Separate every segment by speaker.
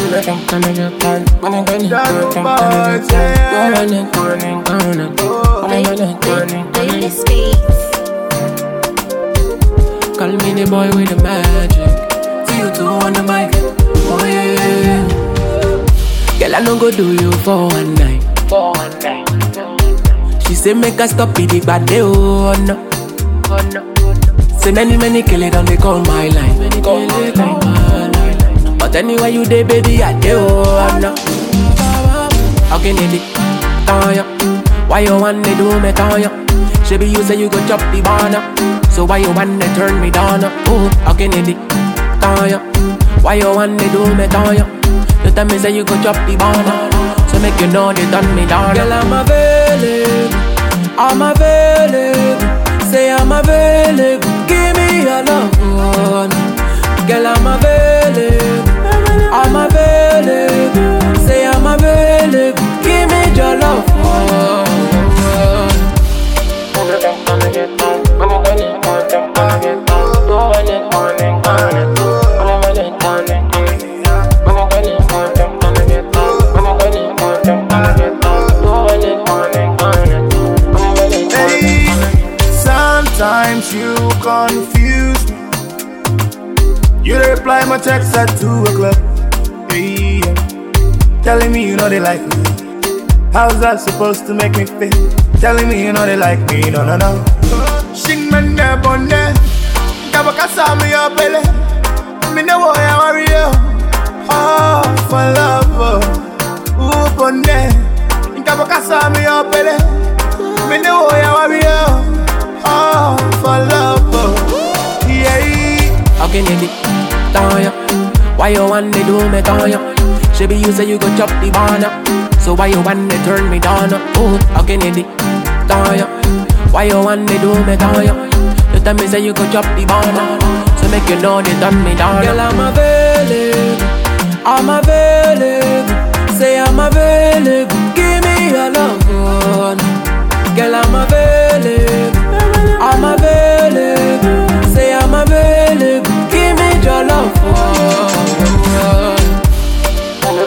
Speaker 1: Baby Speaks.
Speaker 2: Call me the boy with the magic. See you two on the mic. Oh yeah. Girl, I no go do you for one night. For one night. She say make us stop it, but they oh no. Oh no. Say many many kill it on they call my line. Many call my line. But anyway you dey baby, I dey oh no. How can it be? Tanya, why you want to do me Tanya? She be you say you go chop the banana. So why you want to turn me down? Oh, how can it be? Tanya, why you want to do me Tanya? You tell me say you go chop the banana. So make you know they done me down. Girl, I'm available. I'm available. Say I'm available. Give me your love. oh, no. Girl, I'm available. I'm available. Say I'm available. Give me your love. oh, oh.
Speaker 3: Hey, sometimes you confuse me. You reply my text at 2 o'clock. Hey, yeah. telling me you know they like me. How's that supposed to make me feel? Telling me you know they like me, no, no, no. Shing man ne bonne, kabaka sami yo pele. Me ne wo ya worry yo. Oh, for love, oh. Ooh, bonne, kabaka sami yo pele. Me ne wo ya worry yo. Oh, for love, oh. Yeah.
Speaker 2: How can you be Tanya? Why you want to do me Tanya? She be you say you go chop the banana. So why you want to turn me down? Oh, how can you be Tanya? Why you want to do me Tanya? You tell me say you go chop the banana. So make you know they done me down. Girl, I'm available. I'm available. Say I'm available. Give me your love. oh, no. Girl, I'm available. I'm available. Say I'm available. Give me your love. oh, oh, oh.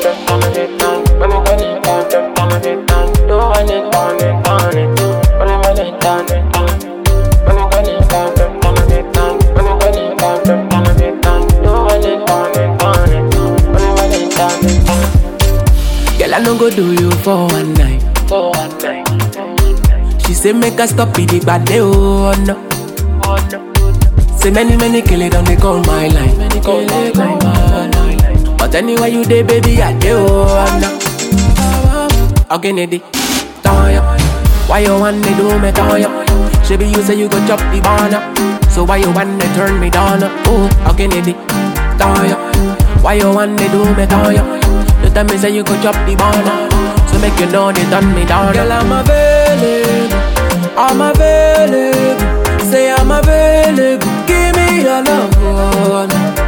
Speaker 2: Girl, I no go do you for one night. For one night. She say make us stop it, but they oh no. Oh no. Say many many kill it on they call my line. Many call my line. But anyway you dey baby, I dey oh no. How can it be? Tanya, why you want to do me Tanya? She be you say you go chop the banana. So why you want to turn me down? Oh, how can it be? Tanya, why you want to do me Tanya? You tell me say you go chop the banana. So make you know they done me down. Girl, I'm available. I'm available. Say I'm available. Give me your love. oh, no.